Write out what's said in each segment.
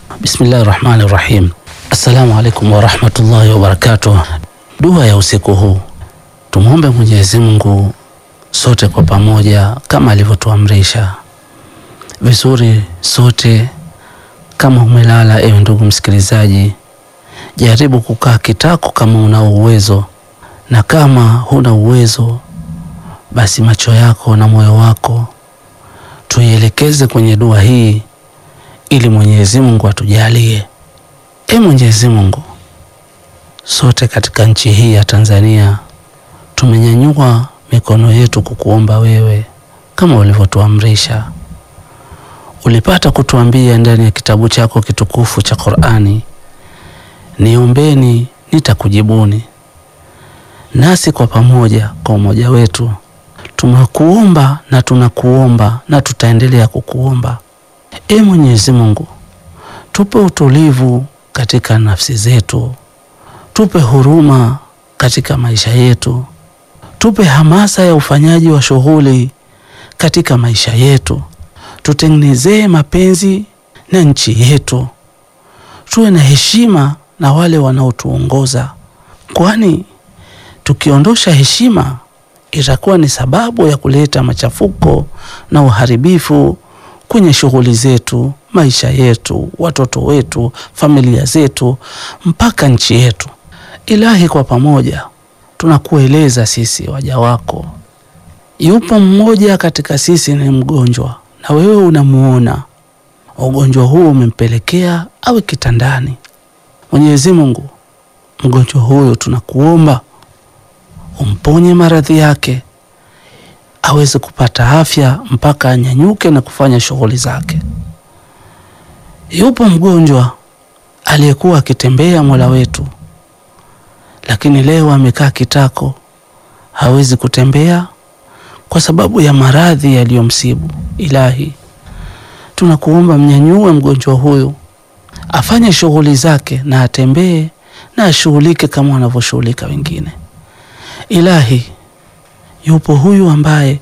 Bismillahi rahmani rahim. Assalamu alaikum warahmatullahi wabarakatuh. Dua ya usiku huu, tumwombe Mwenyezi Mungu sote kwa pamoja kama alivyotuamrisha vizuri. Sote kama umelala, ewe ndugu msikilizaji, jaribu kukaa kitako kama unao uwezo, na kama huna uwezo, basi macho yako na moyo wako tuielekeze kwenye dua hii ili Mwenyezi Mungu atujalie. E Mwenyezi Mungu, sote katika nchi hii ya Tanzania tumenyanyua mikono yetu kukuomba wewe kama ulivyotuamrisha. Ulipata kutuambia ndani ya kitabu chako kitukufu cha Qur'ani, niombeni nitakujibuni. Nasi kwa pamoja, kwa umoja wetu tumekuomba na tunakuomba na tutaendelea kukuomba. E Mwenyezi Mungu, tupe utulivu katika nafsi zetu, tupe huruma katika maisha yetu, tupe hamasa ya ufanyaji wa shughuli katika maisha yetu, tutengenezee mapenzi na nchi yetu, tuwe na heshima na wale wanaotuongoza, kwani tukiondosha heshima itakuwa ni sababu ya kuleta machafuko na uharibifu kwenye shughuli zetu, maisha yetu, watoto wetu, familia zetu, mpaka nchi yetu. Ilahi, kwa pamoja tunakueleza sisi waja wako, yupo mmoja katika sisi ni mgonjwa, na wewe unamuona ugonjwa huu umempelekea awe kitandani. Mwenyezi Mungu, mgonjwa huyo tunakuomba umponye maradhi yake aweze kupata afya mpaka anyanyuke na kufanya shughuli zake. Yupo mgonjwa aliyekuwa akitembea Mola wetu, lakini leo amekaa kitako, hawezi kutembea kwa sababu ya maradhi yaliyomsibu. Ilahi, tunakuomba mnyanyue mgonjwa huyu afanye shughuli zake na atembee na ashughulike kama wanavyoshughulika wengine. Ilahi, yupo huyu ambaye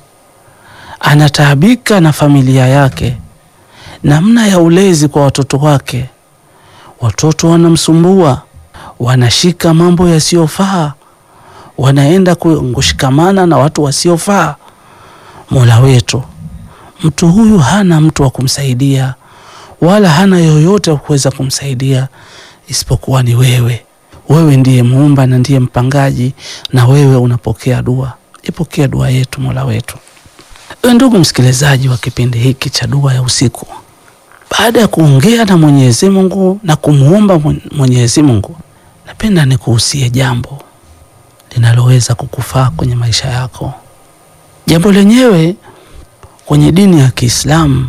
anataabika na familia yake, namna ya ulezi kwa watoto wake. Watoto wanamsumbua, wanashika mambo yasiyofaa, wanaenda kushikamana na watu wasiofaa. Mola wetu, mtu huyu hana mtu wa kumsaidia, wala hana yoyote wa kuweza kumsaidia isipokuwa ni wewe. Wewe ndiye muumba na ndiye mpangaji, na wewe unapokea dua. Ipokea dua yetu Mola wetu. Ewe ndugu msikilizaji wa kipindi hiki cha dua ya usiku, baada ya kuongea na Mwenyezi Mungu na kumuomba Mwenyezi Mungu, napenda nikuhusie jambo linaloweza kukufaa kwenye maisha yako. Jambo lenyewe kwenye dini ya Kiislamu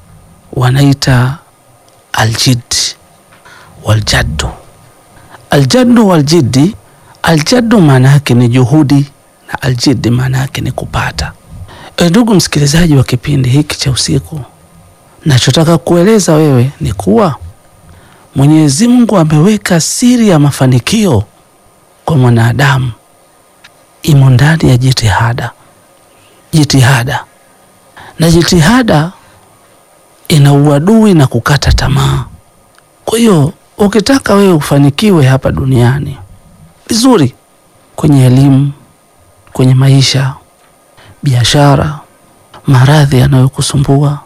wanaita aljid waljaddu. Aljaddu waljiddi, aljaddu maana yake ni juhudi na aljiddi maana yake ni kupata. E, ndugu msikilizaji wa kipindi hiki cha usiku, nachotaka kueleza wewe ni kuwa Mwenyezi Mungu ameweka siri ya mafanikio kwa mwanadamu imo ndani ya jitihada. Jitihada na jitihada ina uadui na kukata tamaa. Kwa hiyo ukitaka wewe ufanikiwe hapa duniani vizuri, kwenye elimu, kwenye maisha, biashara, maradhi yanayokusumbua,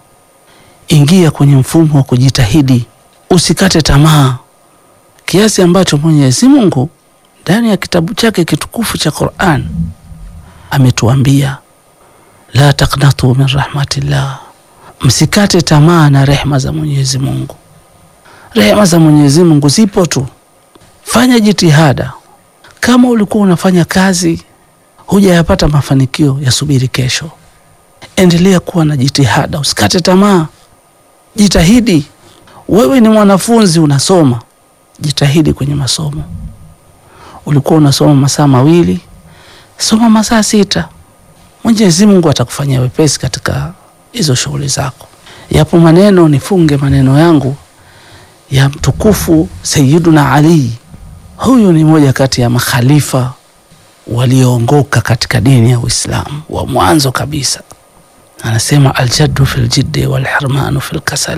ingia kwenye mfumo wa kujitahidi, usikate tamaa, kiasi ambacho Mwenyezi Mungu ndani ya kitabu chake kitukufu cha Qur'an ametuambia la taqnatu min rahmatillah, msikate tamaa na rehma za Mwenyezi Mungu. Rehema za Mwenyezi Mungu zipo tu, fanya jitihada. Kama ulikuwa unafanya kazi hujayapata mafanikio, yasubiri kesho. Endelea kuwa na jitihada, usikate tamaa, jitahidi. Wewe ni mwanafunzi unasoma, jitahidi kwenye masomo. Ulikuwa unasoma masaa mawili, soma masaa sita. Mwenyezi Mungu atakufanyia wepesi katika hizo shughuli zako. Yapo maneno, nifunge maneno yangu ya mtukufu Sayyiduna Ali. Huyu ni moja kati ya makhalifa walioongoka katika dini ya Uislamu wa mwanzo kabisa. Anasema aljaddu fil jiddi wal hirmanu fil kasali